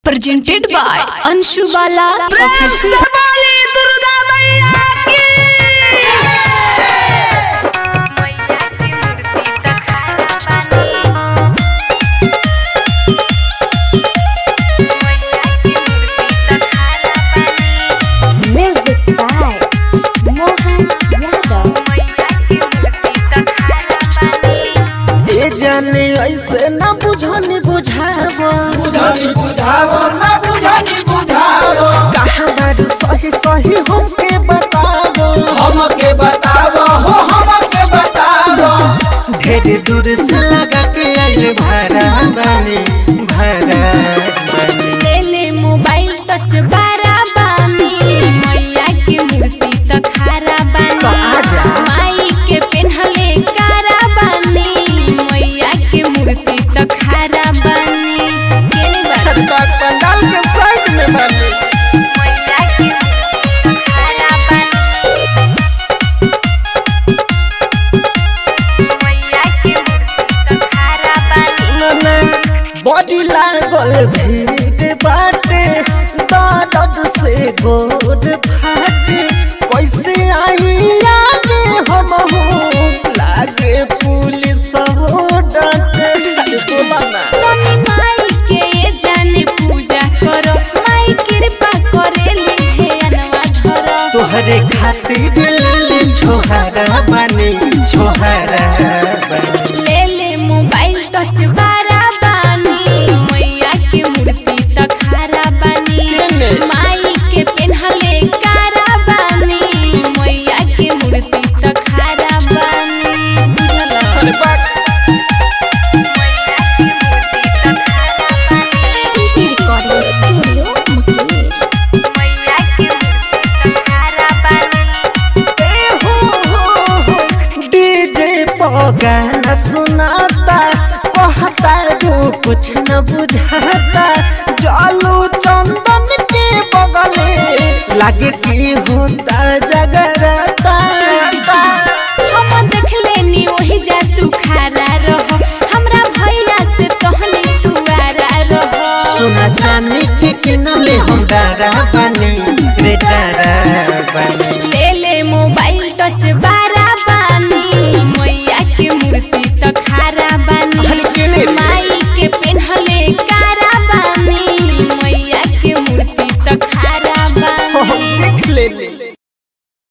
presented by Anshu Bala Official. Music by Mohan Yadav. ए जाने ऐसे ना बुझनी बुझाबो बुझनी बुझावो ना बुझनी बुझावो कहाँ बारू सही सही हमके बताबो हमके बतावो हो हमके बतावो ढेर दूर से लगा के आइले भाड़ा बानी भाड़ा बानी ले ले मोबाइल टच बारा बानी मैया के मूर्ति त खारा तो बानी आजा। माई के पेन्हले कारा बानी मैया के मूर्ति त खारा बानी केने बारा खटका पंडाल के साइड में बानी मैया के मूर्ति त खारा बानी मैया के मूर्ति त खारा बानी सुनना बॉडी लागल भीड़ बाटे दर्द से गोद फाटे कैसे आई आगे हम हो लागे पुलिस हो डांटे बोला ना तनी माई के ये जाने पूजा करो माई कृपा करेली हे अनवा धरो तोहरे खातिर ले छोहरा बने छोहरा बने ले ले मोबाइल टच बारा बानी मैया के मूर्ति त खारा बानी माई के पेन्हले कारा बानी मैया के मूर्ति त खारा बानी बुझला अरे बात मैया के मूर्ति त खारा बानी रिकॉर्डिंग स्टूडियो मकेर मैया के मूर्ति त खारा बानी ए हो हो हो डीजे गाना सुनाता कहता जो कुछ न बुझाता जालू चंदन के बगले लागे की होता